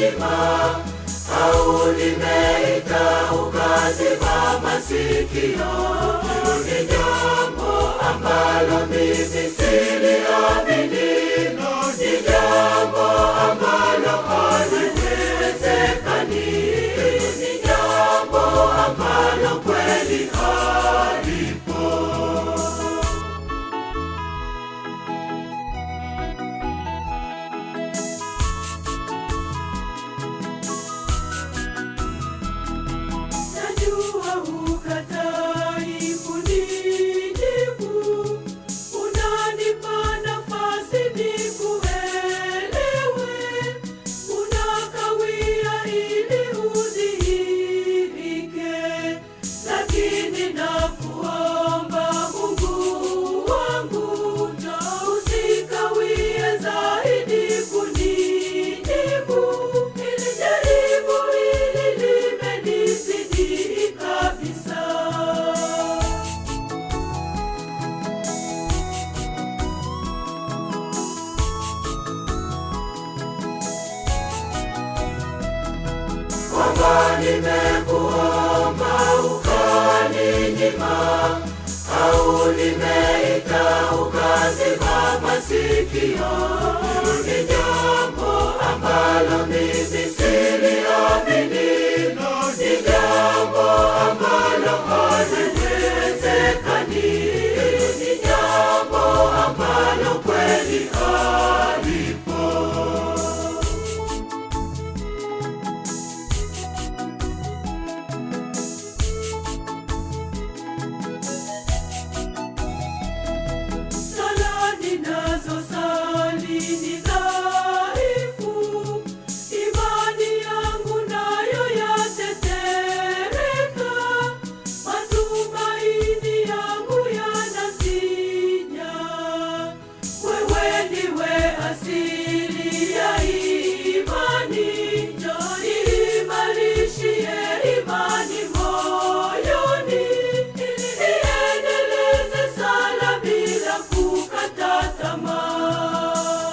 nyima au limeita ukaziba masikio. Hilo ni jambo ambalo mimi siliamini, ni jambo ambalo haliwezekani, ni jambo ambalo kweli halipo. Najua hukatai kunijibu, unanipa nafasi nikuelewe, unakawia ili udhihirike, lakini nakuomba Mungu wangu, usikawie zaidi kunijibu, ili jaribu hili limenizidi kabisa. kwamba nimekuomba ukaninyima, au limeita ukaziba masikio. Hilo ni jambo ambalo mimi siliamini, ni jambo ambalo haliwezekani, ni jambo ambalo kweli halipo. Sala ninazosali ni dhaifu, imani yangu nayo yatetereka, matumaini yangu yanasinya. Wewe ndiwe asili ya imani, njoo niimarishie imani moyoni, ili niendeleze sala bila kukata tamaa.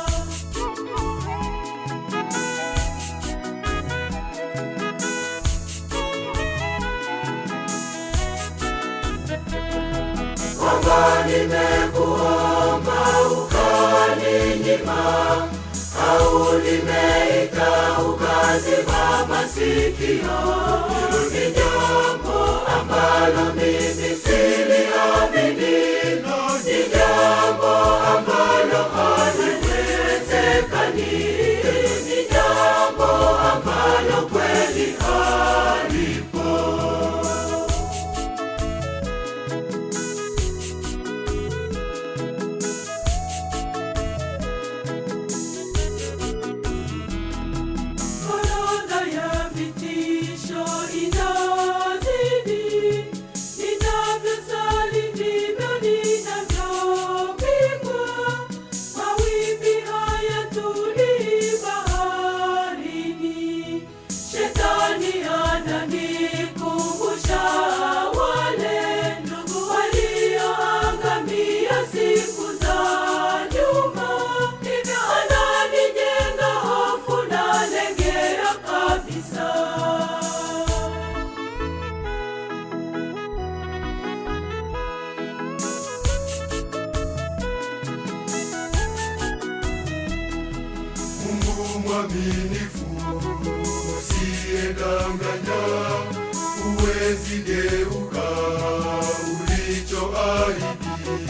kwamba nimekuomba ukaninyima, au limeita ukaziba masikio. Hilo ni jambo ambalo mimi siliamini, ni jambo ambalo haliwezekani, ni jambo ambalo kweli halipo. Orodha ya vitisho inazidi, ninavyosali ndivyo ninavyopigwa. Mawimbi hayatulii baharini, shetani ananikumbusha wale ndugu walioangamia siku za nyuma, hivyo ananijenga hofu na legea kabisa. Mungu mwaminifu usiyedanganya, huwezi geuka ulichoahidi.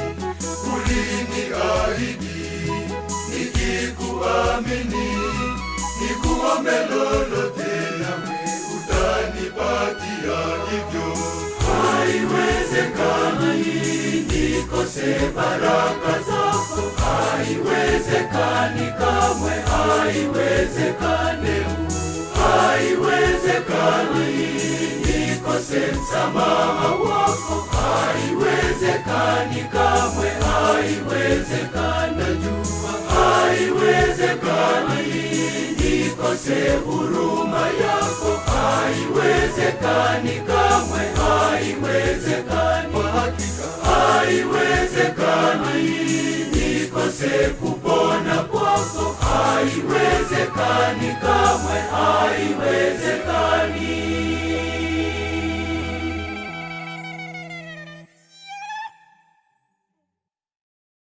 Uliniahidi nikikuamini, nikuombe lolote, nawe utanipatia hivyo. Haiwezekani nikose baraka zako, haiwezekani kamwe, haiwezekani, haiwezekani nikose msamaha wako, haiwezekani kamwe, haiwezekani, najua haiwezekani nikose huruma yako, haiwezekani kamwe, haiwezekani, Kwa hakika haiwezekani nikose kupona kwako, haiwezekani kamwe.